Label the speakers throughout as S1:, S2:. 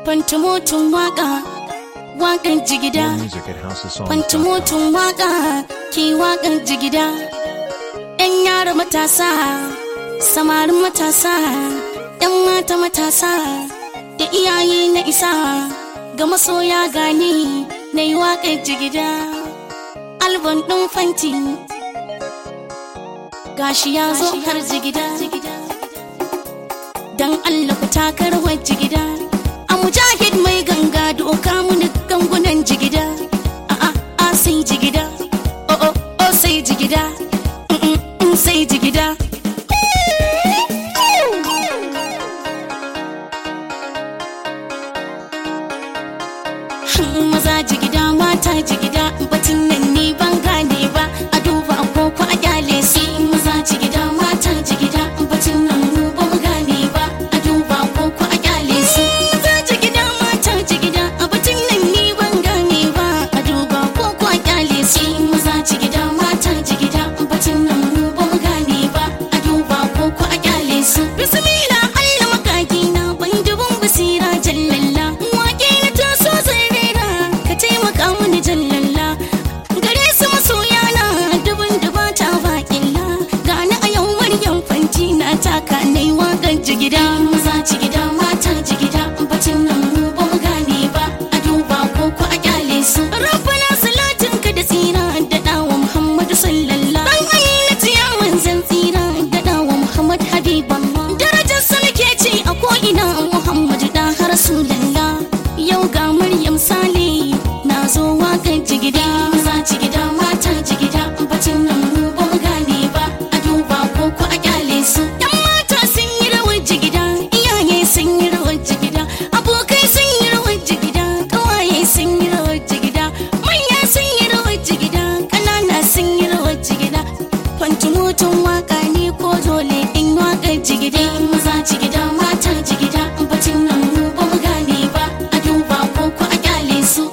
S1: Fantumotun waka, wakan jigida.
S2: More music at houseofsongs.com.
S1: Fantumotun waka, ki wakan jigida. ‘Yan yara matasa, samarin matasa, ‘yan mata matasa, da iyaye na isa, ga masoya gani na yi wakan jigida. Albon ɗin fanti, gashi ya zo har jigida. Dan Allah ku takar jigida. A mujahid mai ganga doka muni gangunan jigida. A a a sai jigida. O o o sai jigida. Mm, mm, mm, sai jigida. Maza jigida mata jigida batun nan ni ban gane ba a duba ko a kyale su maza jigida mata jigida batun nan mu ba mu gane ba a duba ko a kyale su maza jigida mata jigida batun nan ni ban gane ba a duba ko a kyale su maza jigida mata jigida batun nan mu ba mu gane ba a duba ko a kyale su bismillah Allah makaki na ban dubun basira jallalla wake na taso zan rera ka taimaka mini jallalla gare su masoya na dubun duba ta baƙilla gani a yau maryam fanti na taka nai waƙar jigida maza jigida mata jigida bacin nan mu ba mu gane ba a duba ko ko a kyale su rabbana salatin ka da tsira da dawo muhammadu sallallahu dan ayyana tiya manzan tsira da dawo muhammad habiballah darajar sa nake ce a ko ina muhammadu da rasulullah yau ga maryam sale na zo waƙar jigida maza jigida mata jigida bacin nan mu ba mu gane ba a duba ko ko a kyale su yan mata sun yi rawar jigida iyaye sun yi rawar jigida abokai sun yi rawar jigida kawaye sun yi rawar jigida manya sun yi rawar jigida ƙanana sun yi rawar jigida fantumutun waka ne ko dole in waƙar jigida maza jigida mata jigida bacin nan mu ba mu gane ba a duba ko ko a kyale su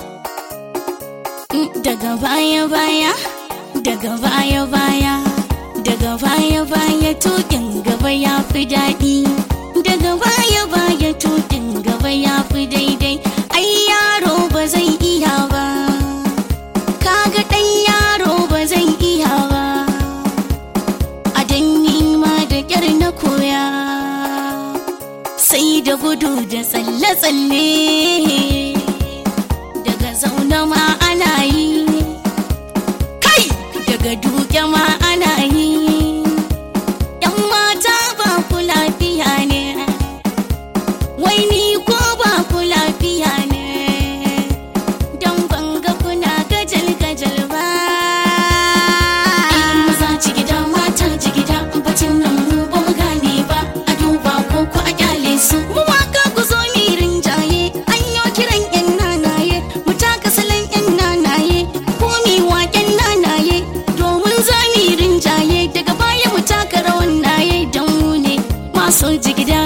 S1: daga baya baya daga baya baya daga baya baya tukin gaba ya fi daɗi daga baya baya tukin gaba ya fi daidai ai yaro ba zai iya ba kaga ɗan yaro ba zai iya ba a danni ma da ƙyar na koya sai da gudu da tsalle-tsalle daga zaune ma ana yi kai daga duke ma ana yi yan mata ba ku lafiya ne wai ni ko ba ku lafiya ne don banga kuna gajal gajal ba maza jigida mata jigida bacin nan mu ba mu gane ba a duba ko ku a kyale su mu waka ku zo mi rinjaye an yo kiran yan nanaye mu taka salon yan nanaye ko mi waken nanaye domin za mi rinjaye daga baya mu taka rawan naye don mu ne masu jigida